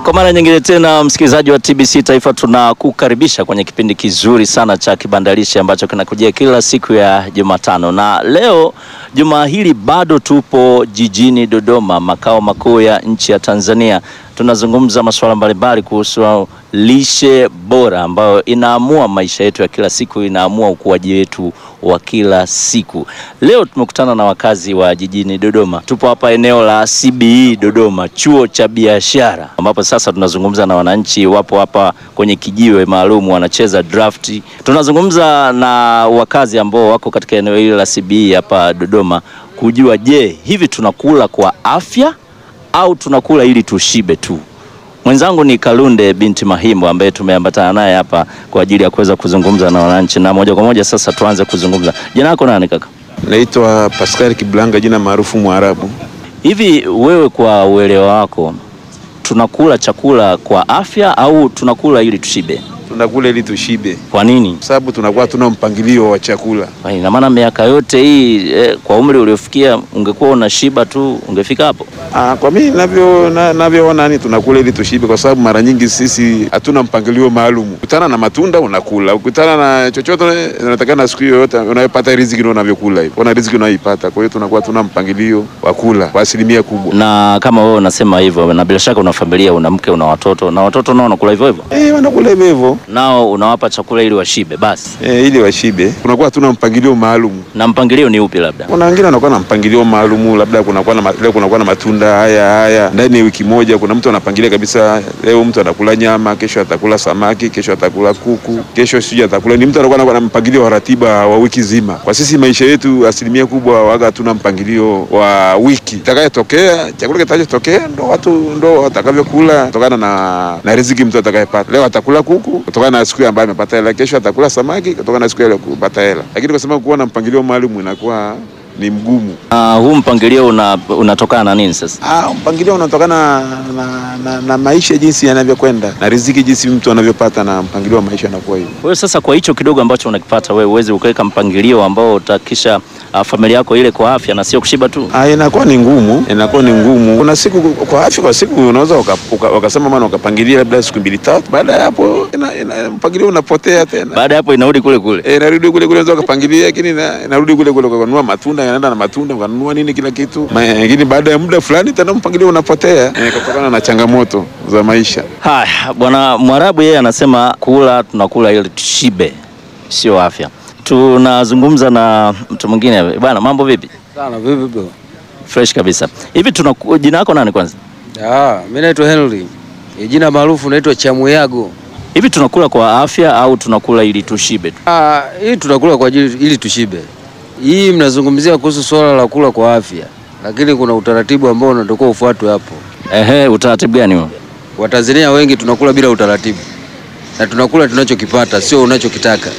Kwa mara nyingine tena, msikilizaji wa TBC Taifa, tunakukaribisha kwenye kipindi kizuri sana cha Kibandalishi ambacho kinakujia kila siku ya Jumatano, na leo jumaa hili bado tupo jijini Dodoma, makao makuu ya nchi ya Tanzania. Tunazungumza masuala mbalimbali kuhusu lishe bora ambayo inaamua maisha yetu ya kila siku, inaamua ukuaji wetu wa kila siku. Leo tumekutana na wakazi wa jijini Dodoma. Tupo hapa eneo la CBE Dodoma, chuo cha biashara, ambapo sasa tunazungumza na wananchi. Wapo hapa kwenye kijiwe maalum wanacheza drafti. Tunazungumza na wakazi ambao wako katika eneo hili la CBE hapa Dodoma kujua, je, hivi tunakula kwa afya au tunakula ili tushibe tu? Mwenzangu ni Kalunde binti Mahimbo ambaye tumeambatana naye hapa kwa ajili ya kuweza kuzungumza na wananchi, na moja kwa moja sasa tuanze kuzungumza. Jina lako nani kaka? Naitwa Pascal Kiblanga, jina maarufu Mwarabu. Hivi wewe kwa uelewa wako, tunakula chakula kwa afya au tunakula ili tushibe? Tunakula ili tushibe, Kwa nini? kwa sababu tunakuwa tuna mpangilio wa chakula. Kwa ina maana miaka yote hii eh, kwa umri uliofikia ungekuwa unashiba tu ungefika hapo? Ah, kwa mimi navyo na- navyoona ni tunakula ili tushibe, kwa sababu mara nyingi sisi hatuna mpangilio maalum. Ukutana na matunda unakula, ukutana na chochote unatakana siku yoyote unayopata riziki ndio unavyokula hivyo, una riziki unayoipata. Kwa hiyo tunakuwa tuna mpangilio wa kula kwa asilimia kubwa. Na kama wewe unasema hivyo, na bila shaka una familia, una mke, una watoto, na watoto nao wanakula hivyo hivyo, Eh, wanakula hivyo hivyo nao unawapa chakula ili washibe basi. eh, ili washibe. Tunakuwa hatuna mpangilio maalum. Na mpangilio ni upi labda? Kuna wengine wanakuwa na mpangilio maalumu, labda kunakuwa na ma- leo kunakuwa na matunda haya haya ndani ya wiki moja. Kuna mtu anapangilia kabisa, leo mtu anakula nyama, kesho atakula samaki, kesho atakula kuku, kesho sijui atakula ni mtu anakuwa na mpangilio wa ratiba wa wiki zima. Kwa sisi maisha yetu asilimia kubwa waga hatuna mpangilio wa wiki itakayotokea, chakula kitachotokea ndo watu ndo watakavyokula kutokana na, na riziki mtu atakayepata. Leo atakula kuku kutokana na siku ambayo amepata hela, kesho atakula samaki kutokana na siku ile kupata hela, lakini kwa sababu kuwa na mpangilio maalum inakuwa ni mgumu. Uh, huu mpangilio una, unatokana na nini sasa? Ah, mpangilio unatokana na, na, na maisha jinsi yanavyokwenda na riziki jinsi mtu anavyopata, na mpangilio wa maisha unakuwa hivyo. Wewe sasa, kwa hicho kidogo ambacho unakipata wewe, uweze ukaweka mpangilio ambao utakisha uh, familia yako ile kwa afya na sio kushiba tu. Ah, inakuwa ni ngumu, inakuwa ni ngumu. Kuna siku kwa afya, kwa siku unaweza uka- uka- wakasema maana ukapangilia labda siku mbili tatu, baada ya hapo ina, ina, mpangilio unapotea tena. Baada ya hapo inarudi kule kule. Eh, narudi kule kule, unaweza ukapangilia, lakini ina- inarudi kule kule, ukanunua matunda, yanaenda na matunda, ukanunua nini, kila kitu, Ma- lakini baada ya muda fulani tena mpangilio unapotea eh, kutokana na changamoto za maisha. Haya, bwana Mwarabu yeye anasema kula tunakula ili tushibe, sio afya. Tunazungumza na mtu mwingine bwana, mambo vipi? Sana vipi bro? Fresh kabisa. Hivi tuna jina lako nani kwanza? Ah, mimi naitwa Henry. E, jina maarufu naitwa Chamuyago. Hivi tunakula kwa afya au tunakula ili tushibe tu? Ah, hii tunakula kwa ajili ili tushibe. Hii mnazungumzia kuhusu swala la kula kwa afya, lakini kuna utaratibu ambao unatakiwa ufuatwe hapo. Ehe, utaratibu gani huo? Watanzania wengi tunakula bila utaratibu, na tunakula tunachokipata, sio unachokitaka,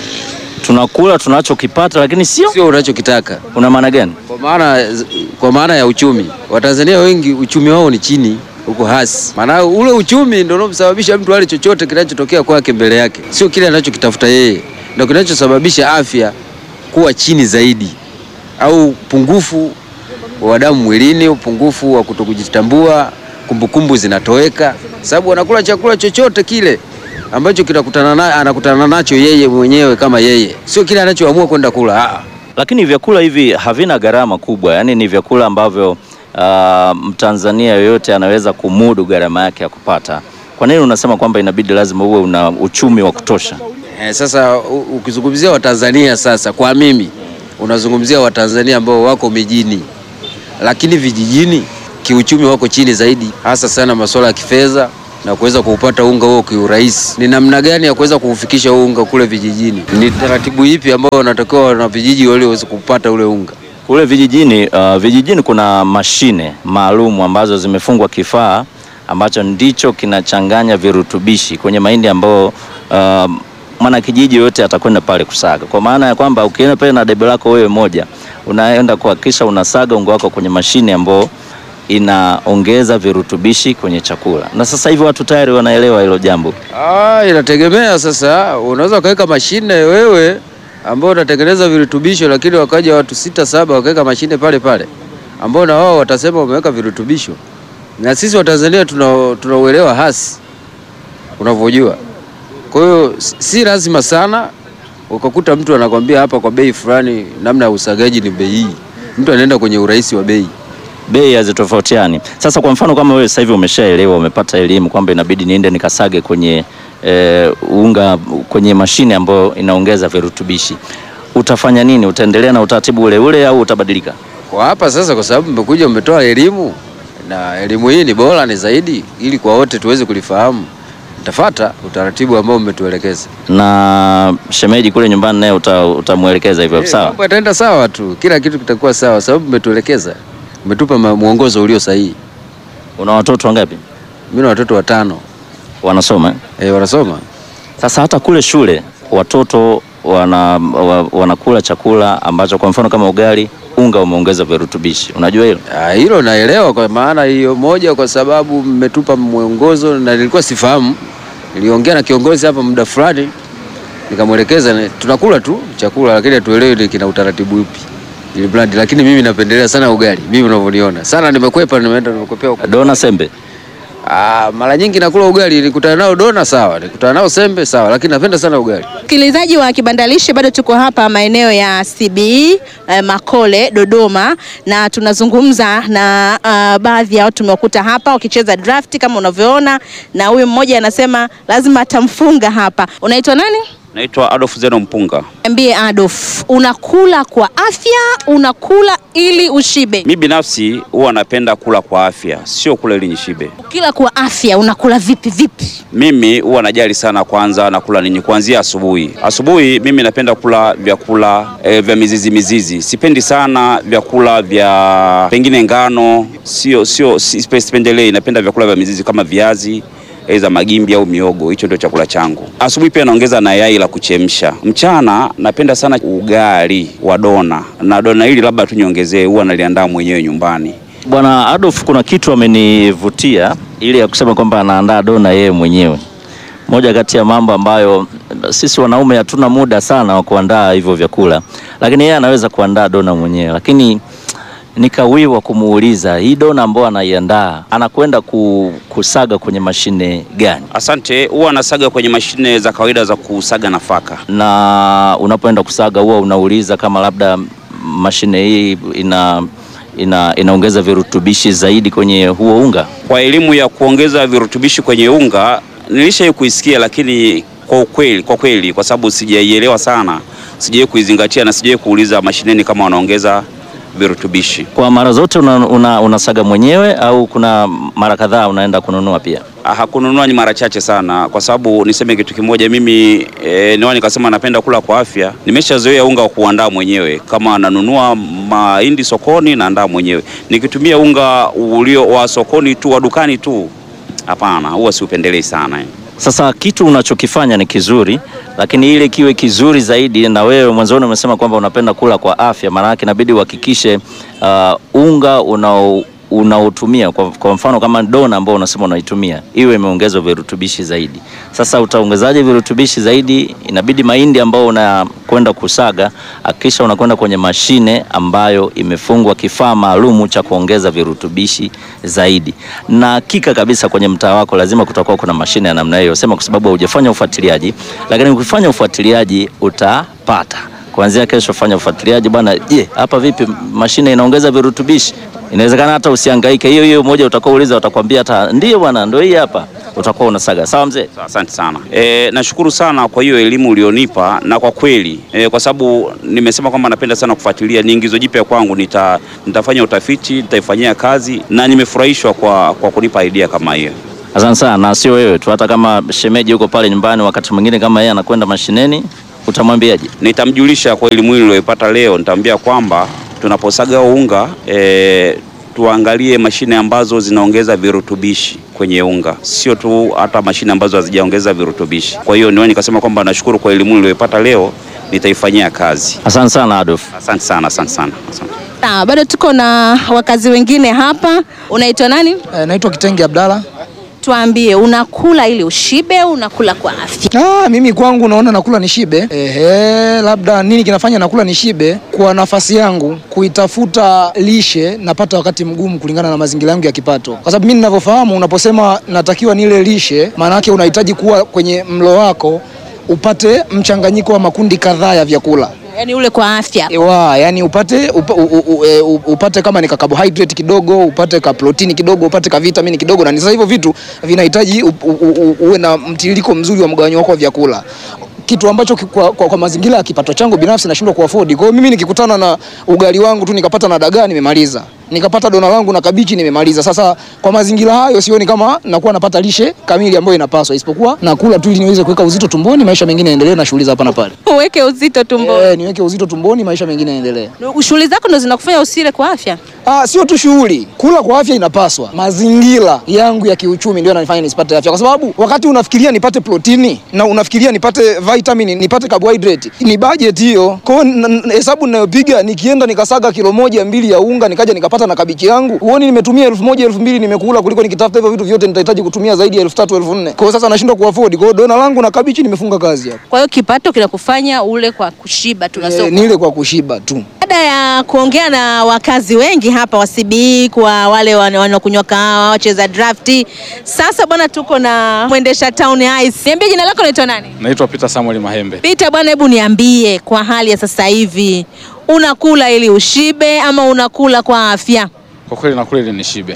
Tunakula tunachokipata lakini sio. sio unachokitaka. Una maana gani? Kwa maana kwa maana ya uchumi, Watanzania wengi uchumi wao ni chini huko hasi. Maana ule uchumi ndio unaomsababisha mtu ale chochote kinachotokea kwake mbele yake, sio kile anachokitafuta yeye, ndio kinachosababisha afya kuwa chini zaidi, au upungufu wa damu mwilini, upungufu wa kutokujitambua, kumbukumbu zinatoweka, sababu wanakula chakula chochote kile ambacho kinakutana na, anakutana nacho yeye mwenyewe kama yeye, sio kile anachoamua kwenda kula. Ah. Lakini vyakula hivi havina gharama kubwa, yaani ni vyakula ambavyo uh, Mtanzania yoyote anaweza kumudu gharama yake ya kupata. Kwa nini unasema kwamba inabidi lazima uwe una uchumi wa kutosha? Eh, sasa u- ukizungumzia Watanzania sasa, kwa mimi unazungumzia Watanzania ambao wako mijini, lakini vijijini kiuchumi wako chini zaidi, hasa sana masuala ya kifedha na kuweza kuupata unga huo kiurahisi. Ni namna gani ya kuweza kuufikisha huo unga kule vijijini? Ni taratibu ipi ambao wanatakiwa na vijiji wale waweze kupata ule unga? Kule vijijini, uh, vijijini kuna mashine maalum ambazo zimefungwa kifaa ambacho ndicho kinachanganya virutubishi kwenye mahindi ambao uh, mwana kijiji yote atakwenda pale kusaga, kwa maana ya kwamba ukienda pale na debe lako wewe moja, unaenda kuhakikisha unasaga unga wako kwenye mashine ambao inaongeza virutubishi kwenye chakula, na sasa hivi watu tayari wanaelewa hilo jambo. Ah, inategemea sasa, unaweza ukaweka mashine wewe ambao unatengeneza virutubisho, lakini wakaja watu sita saba wakaweka mashine pale pale ambao na wao watasema wameweka virutubisho na sisi Watanzania tuna tunauelewa hasi unavyojua. Kwa hiyo si- si lazima sana ukakuta mtu anakwambia hapa kwa bei fulani, namna ya usagaji ni bei hii, mtu anaenda kwenye urahisi wa bei. bei hazitofautiani. Sasa kwa mfano kama wewe sasa hivi umeshaelewa, umepata elimu kwamba inabidi niende nikasage kwenye e, unga kwenye mashine ambayo inaongeza virutubishi, utafanya nini? Utaendelea na utaratibu ule ule au utabadilika? Kwa hapa sasa, kwa sababu mmekuja mmetoa elimu na elimu hii ni bora, ni zaidi, ili kwa wote tuweze kulifahamu, nitafata utaratibu ambao mmetuelekeza. Na shemeji kule nyumbani naye uta, utamwelekeza hivyo Eh, sawa? Mambo yataenda sawa tu, kila kitu kitakuwa sawa, sababu mmetuelekeza, mmetupa ma- mwongozo ulio sahihi. Una watoto wangapi Mimi na watoto watano wanasoma? eh? eh, wanasoma Sasa hata kule shule watoto wana, wa, wanakula chakula ambacho kwa mfano kama ugali, unga umeongeza virutubishi, unajua hilo? Ah, hilo naelewa kwa maana hiyo moja, kwa sababu mmetupa mwongozo na nilikuwa sifahamu. Niliongea na kiongozi hapa muda fulani, nikamwelekeza na- tunakula tu chakula, lakini hatuelewi ni kina utaratibu upi ili brand, lakini mimi napendelea sana ugali, mimi unavyoniona sana, nimekwepa nimeenda nimekwepea huko. Dona sembe Ah, mara nyingi nakula ugali, nikutana nao dona sawa, nikutana nao sembe sawa, lakini napenda sana ugali. Msikilizaji wa Kibandalishi, bado tuko hapa maeneo ya CBE eh, Makole Dodoma, na tunazungumza na uh, baadhi ya watu tumewakuta hapa wakicheza draft kama unavyoona, na huyu mmoja anasema lazima atamfunga hapa. Unaitwa nani? Naitwa Adolf Zeno Mpunga. Niambie Adolf, unakula kwa afya, unakula ili ushibe? Mi binafsi huwa napenda kula kwa afya, sio kula ili nishibe. Ukila kwa afya unakula vipi vipi? Mimi huwa najali sana kwanza nakula nini kuanzia asubuhi. Asubuhi mimi napenda kula vyakula e, vya mizizi mizizi. Sipendi sana vyakula vya pengine ngano, sio sio si- sipendelei. Napenda vyakula vya mizizi kama viazi za magimbi au miogo. Hicho ndio chakula changu. Asubuhi pia naongeza na yai la kuchemsha. Mchana napenda sana ugali wa dona, na dona hili labda tu niongezee, huwa naliandaa mwenyewe nyumbani. Bwana Adolf, kuna kitu amenivutia ili ya kusema kwamba anaandaa dona yeye mwenyewe. Moja kati ya mambo ambayo sisi wanaume hatuna muda sana wa kuandaa hivyo vyakula, lakini yeye anaweza kuandaa dona mwenyewe. Lakini nikawiwa kumuuliza hii dona ambayo anaiandaa anakwenda ku, kusaga kwenye mashine gani? Asante. Huwa nasaga kwenye mashine za kawaida za kusaga nafaka. na unapoenda kusaga huwa unauliza kama labda mashine hii ina, ina inaongeza virutubishi zaidi kwenye huo unga. Kwa elimu ya kuongeza virutubishi kwenye unga nilishai kuisikia, lakini kwa ukweli, kwa kweli, kwa sababu sijaielewa sana, sijai kuizingatia na sijai kuuliza mashineni kama wanaongeza virutubishi. Kwa mara zote una, una, unasaga mwenyewe au kuna mara kadhaa unaenda kununua pia? Ah, Hakununua ni mara chache sana, kwa sababu niseme kitu kimoja, mimi e, niwa nikasema napenda kula kwa afya. Nimeshazoea unga wa kuandaa mwenyewe, kama nanunua mahindi sokoni naandaa mwenyewe. Nikitumia unga ulio wa sokoni tu wa dukani tu, hapana, huwa siupendelei sana eh. Sasa kitu unachokifanya ni kizuri, lakini ile kiwe kizuri zaidi, na wewe mwanzoni umesema kwamba unapenda kula kwa afya, maana yake inabidi uhakikishe uh, unga unao unaotumia kwa, kwa mfano kama dona ambao unasema unaitumia iwe imeongezwa virutubishi zaidi. Sasa utaongezaje virutubishi zaidi? Inabidi mahindi ambao unakwenda kusaga, hakikisha unakwenda kwenye mashine ambayo imefungwa kifaa maalumu cha kuongeza virutubishi zaidi, na hakika kabisa kwenye mtaa wako lazima kutakuwa kuna mashine ya namna hiyo. Sema kwa sababu haujafanya ufuatiliaji, lakini ukifanya ufuatiliaji utapata. Kuanzia kesho fanya ufuatiliaji bwana. Je, hapa vipi mashine inaongeza virutubishi? Inawezekana hata usihangaike, hiyo hiyo moja utakuwa uliza, watakwambia hata ndio bwana, ndio hii hapa, utakuwa unasaga. Sawa mzee. Asante sana. E, nashukuru sana kwa hiyo elimu ulionipa na kwa kweli e, kwa sababu nimesema kwamba napenda sana kufuatilia, ni ingizo jipya kwangu. Nita, nitafanya utafiti, nitaifanyia kazi na nimefurahishwa kwa, kwa kunipa idea kama hiyo. Asante sana, na sio wewe tu, hata kama shemeji yuko pale nyumbani, wakati mwingine kama yeye anakwenda mashineni, utamwambiaje? Nitamjulisha kwa elimu hii niliyoipata leo, nitamwambia kwamba tunaposaga unga e, tuangalie mashine ambazo zinaongeza virutubishi kwenye unga, sio tu hata mashine ambazo hazijaongeza virutubishi. Kwa hiyo niwe nikasema kwamba nashukuru kwa elimu niliyoipata leo, nitaifanyia kazi. Asante sana Adolf. Asante sana, asante sana, asante. Sawa, bado tuko na wakazi wengine hapa. Unaitwa nani? Eh, naitwa Kitenge Abdalla. tuambie, unakula ili ushibe, unakula kwa afya? Ah, mimi kwangu naona nakula nishibe. Ehe, labda nini kinafanya nakula nishibe? Kwa nafasi yangu kuitafuta lishe napata wakati mgumu kulingana na mazingira yangu ya kipato, kwa sababu mimi ninavyofahamu, unaposema natakiwa nile lishe, maana yake unahitaji kuwa kwenye mlo wako upate mchanganyiko wa makundi kadhaa ya vyakula Yaani ule kwa afya. Ewa, yani upate upa, u, u, u, e, u, upate kama ni ka carbohydrate kidogo, upate ka protini kidogo, upate ka vitamini kidogo, na ni sasa hivyo vitu vinahitaji u, u, u, uwe na mtiririko mzuri wa mgawanyo wako wa vyakula kitu ambacho ki- kwa, kwa, kwa mazingira ya kipato changu binafsi nashindwa kuafford. Kwa hiyo mimi nikikutana na ugali wangu tu nikapata na dagaa nimemaliza, nikapata dona langu na kabichi nimemaliza. Sasa kwa mazingira hayo sioni kama nakuwa napata lishe kamili ambayo inapaswa, isipokuwa nakula tu ili niweze kuweka uzito tumboni, maisha mengine yaendelee na shughuli za hapa na pale. Uweke uzito tumboni. Eh, niweke uzito tumboni, maisha mengine yaendelee. Shughuli zako ndo zinakufanya usile kwa afya? Ah, sio tu shughuli. Kula kwa afya inapaswa. Mazingira yangu ya kiuchumi ndio yananifanya nisipate afya, kwa sababu wakati unafikiria nipate protini na unafikiria nipate vitamin, nipate carbohydrate, ni budget hiyo. Kwa hiyo n- n- hesabu ninayopiga nikienda nikasaga kilo moja mbili ya unga nikaja nikapata na kabichi yangu, huoni nimetumia elfu moja elfu mbili nimekula, kuliko nikitafuta hivyo vitu vyote nitahitaji kutumia zaidi ya elfu tatu elfu nne Kwa hiyo sasa nashindwa kuafford. Kwa hiyo dona langu na kabichi nimefunga kazi hapo. Kwa hiyo kipato kinakufanya ule kwa kushiba tu na E, sio nile kwa kushiba tu. Baada ya kuongea na wakazi wengi hapa wa CBE, kwa wale wan- wanaokunywa kahawa, wacheza drafti, sasa bwana, tuko na mwendesha town ice. Niambie jina lako, naitwa nani? Naitwa Peter Samuel Mahembe. Peter bwana, hebu niambie kwa hali ya sasa hivi, unakula ili ushibe ama unakula kwa afya? Kwa kweli nakula ili nishibe,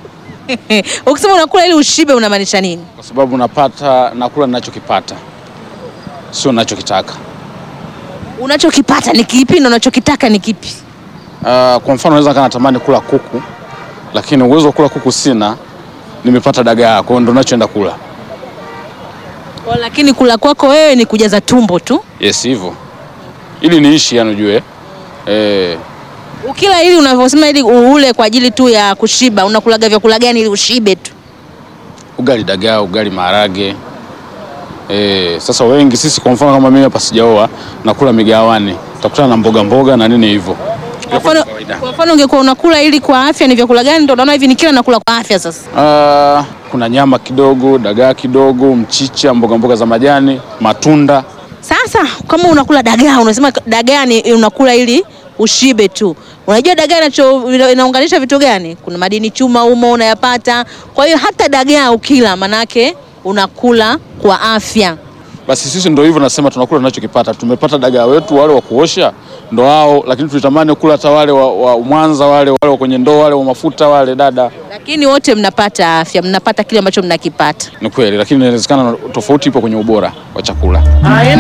Ukisema unakula ili ushibe unamaanisha nini? kwa sababu napata nakula ninachokipata, sio ninachokitaka. Unachokipata ni kipi na unachokitaka ni kipi? Uh, kwa mfano naweza kana natamani kula kuku, lakini uwezo wa kula kuku sina, nimepata dagaa, kwa hiyo ndo nachoenda kula. Kwa lakini kula kwako wewe ni kujaza tumbo tu. Yes, hivyo ili niishi, yani ujue eh, Ukila ili unavyosema ili ule kwa ajili tu ya kushiba, unakulaga vyakula gani ili ushibe tu? ugali dagaa, ugali maharage. Eh, sasa wengi sisi, kwa mfano kama mimi hapa sijaoa, nakula migawani, utakutana na mboga mboga na nini hivyo. Kwa mfano, kwa mfano ungekuwa unakula ili kwa afya, ni vyakula gani ndio unaona hivi nikila nakula kwa afya sasa? Ah, kuna nyama kidogo, dagaa kidogo, mchicha, mboga mboga za majani, matunda. Sasa kama unakula dagaa, unasema dagaa ni unakula ili ushibe tu. Unajua dagaa inacho ina- inaunganisha vitu gani? Kuna madini chuma humo unayapata. Kwa hiyo hata dagaa ukila manake unakula kwa afya. Basi sisi ndo hivyo nasema tunakula tunachokipata. Tumepata dagaa wetu wale wa kuosha ndo hao, lakini tulitamani kula hata wale wa, wa Mwanza wale wale wa kwenye ndoo wale wa mafuta wale dada. Lakini wote mnapata afya, mnapata kile ambacho mnakipata. Ni kweli, lakini inawezekana tofauti ipo kwenye ubora wa chakula.